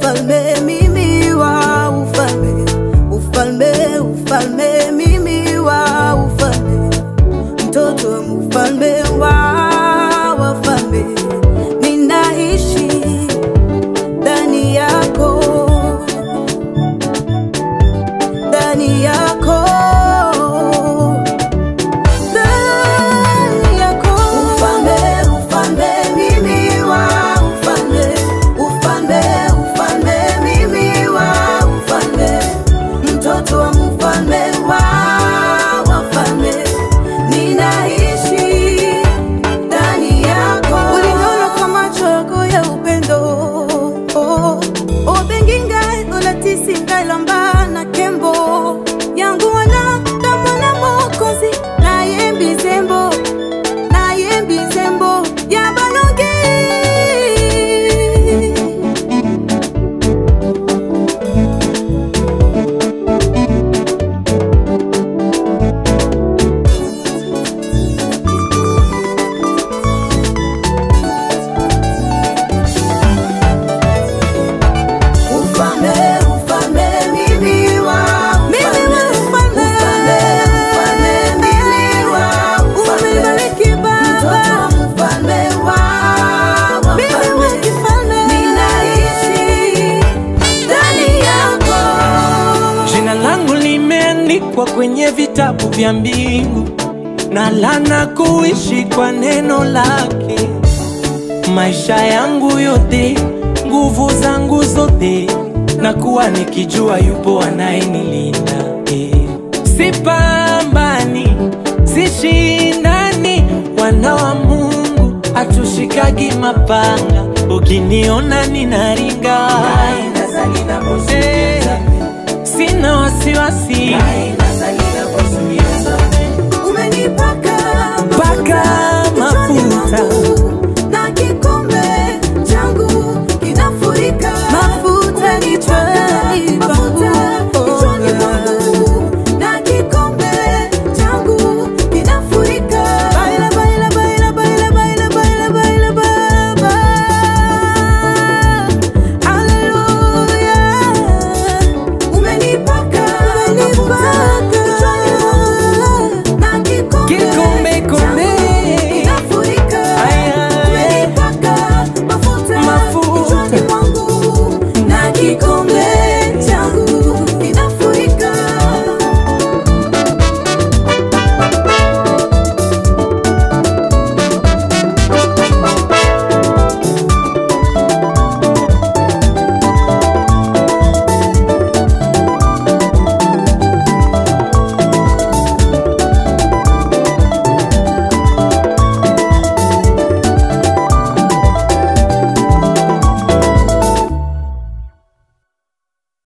ufalme mimi wa ufalme ufalme ufalme mimi wa ufalme mtoto wa mfalme wa wafalme ninaishi ndani yako ndani yako ndani yako ufalme ufalme mimi wa ufalme ufalme ufalme mimi wa ufalme mtoto wa mfalme wa wafalme ninaishi ndani yako uliniona kwa macho yako ya upendo oh, obenginga olatisinga elamba na nkembo yango wana tamona mokonzi nayembi nzembo nayembi nzembo ya balongi ufalme ufalme mimi wa ufalme ufalme ufalme mimi wa ufalme baba ufalme wa mimi wa kifalme ninaishi ndani yako Jina langu limeandikwa kwenye vitabu vya mbingu, na lana kuishi kwa neno lake. Maisha yangu yote, nguvu zangu zote, na kuwa nikijua yupo anayenilinda. eh. Sipambani, sishindani, wana wa Mungu hatushikagi mapanga. Ukiniona ninaringa, Eh, sina wasiwasi umenipaka Paka mafuta.